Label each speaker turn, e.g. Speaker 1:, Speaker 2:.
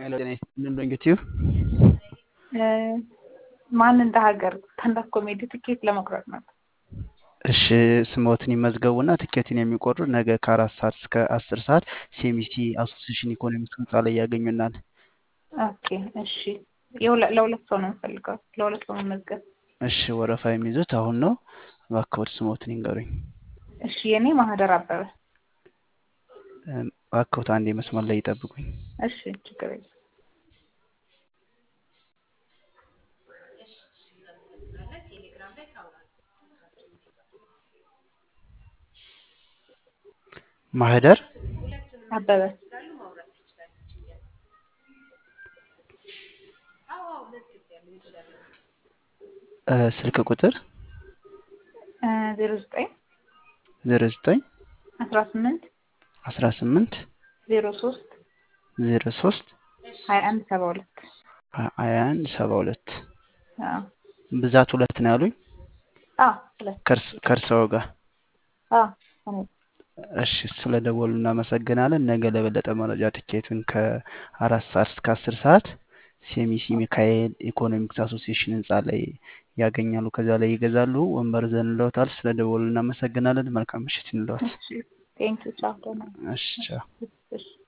Speaker 1: ሄሎ ጤና ይስጥልን ዶንጌቲዩ
Speaker 2: ማን እንደ ሀገር ስታንዳፕ ኮሜዲ ትኬት ለመቁረጥ ነው።
Speaker 1: እሺ ስሞትን ይመዝገቡና ትኬትን የሚቆርጡ ነገ ከአራት ሰዓት እስከ አስር ሰዓት ሴሚሲ አሶሲሽን ኢኮኖሚክስ ህንፃ ላይ ያገኙናል።
Speaker 2: ኦኬ እሺ። የሁለ- ለሁለት ሰው ነው የምፈልገው። ለሁለት ሰው መመዝገብ።
Speaker 1: እሺ ወረፋ የሚይዙት አሁን ነው። እባክዎት ስሞትን ይንገሩኝ።
Speaker 2: እሺ የኔ ማህደር አበበ።
Speaker 1: እም፣ እባክዎት አንዴ መስመር ላይ ይጠብቁኝ።
Speaker 2: እሺ ችግር የለም።
Speaker 1: ማህደር
Speaker 2: አበበ
Speaker 1: እ፣ ስልክ ቁጥር
Speaker 2: ዜሮ ዘጠኝ
Speaker 1: ዜሮ ዘጠኝ
Speaker 2: አስራ ስምንት
Speaker 1: አስራ ስምንት
Speaker 2: ዜሮ ሶስት
Speaker 1: ዜሮ ሶስት
Speaker 2: ሀያ አንድ ሰባ ሁለት
Speaker 1: ሀያ አንድ ሰባ ሁለት
Speaker 2: አዎ
Speaker 1: ብዛት ሁለት ነው ያሉኝ
Speaker 2: አዎ ሁለት
Speaker 1: ከእርስ- ከእርስዎ ጋር
Speaker 2: አዎ እኔ
Speaker 1: እሺ ስለ ደወሉ እናመሰግናለን። ነገ ለበለጠ መረጃ ትኬቱን ከአራት ሰዓት እስከ አስር ሰዓት ሴሚሲ ሚካኤል ኢኮኖሚክስ አሶሲዬሽን ህንፃ ላይ ያገኛሉ። ከዚያ ላይ ይገዛሉ። ወንበር ዘንለውታል። ስለ ደወሉ እናመሰግናለን። መልካም ምሽት ይንለዎት።
Speaker 2: እሺ ቴንኪው ቻው ደህና
Speaker 1: እሺ ቻው።
Speaker 2: እሺ